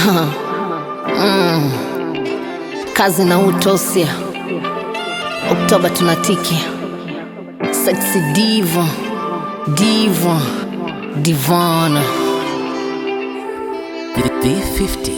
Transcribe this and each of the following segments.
Mm. Kazi na utosia, Oktoba tunatiki. Sexy diva, diva, divana. D50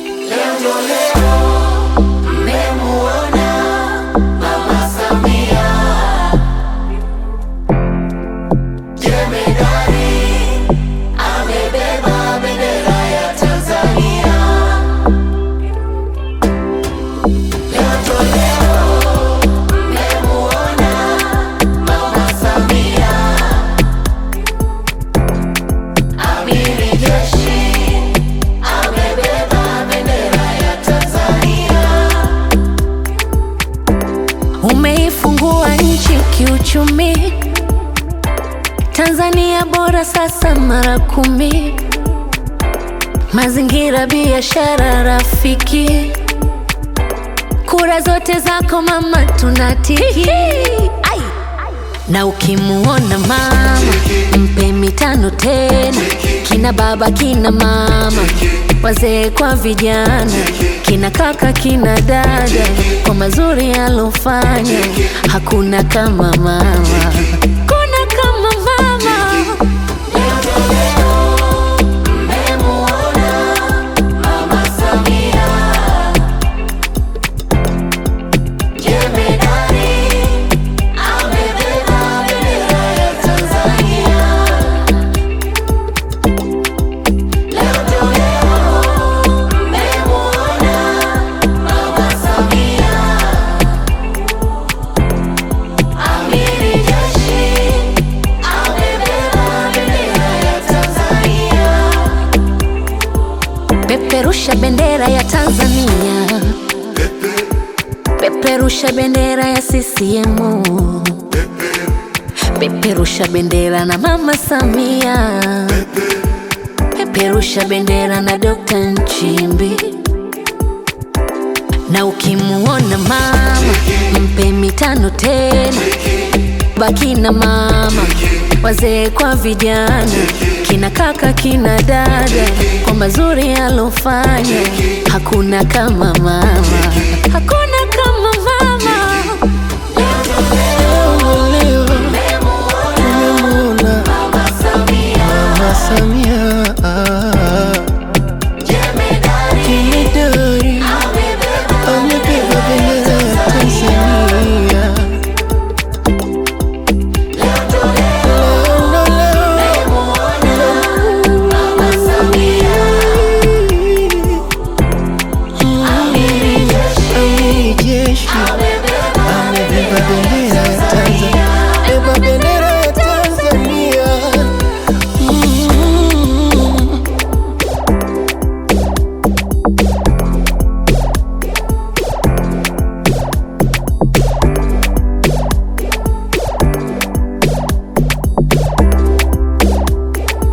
Umeifungua nchi kiuchumi, Tanzania bora sasa mara kumi. Mazingira, biashara rafiki, kura zote zako mama tunatiki. Ai! Na ukimuona mama mpe mitano tena, kina baba kina mama, wazee kwa vijana, kina kaka kina dada, kwa mazuri alofanya, hakuna kama mama, kuna kama mama. Peperusha bendera ya Tanzania, peperusha bendera ya CCM, peperusha bendera na Mama Samia, peperusha bendera na Dr. Nchimbi. Na ukimuona mama mpe mitano tena, baki na mama, wazee kwa vijana, kina kaka kina dada, kwa mazuri alofanya, hakuna kama mama, hakuna kama mama. Tumemuona Mama Samia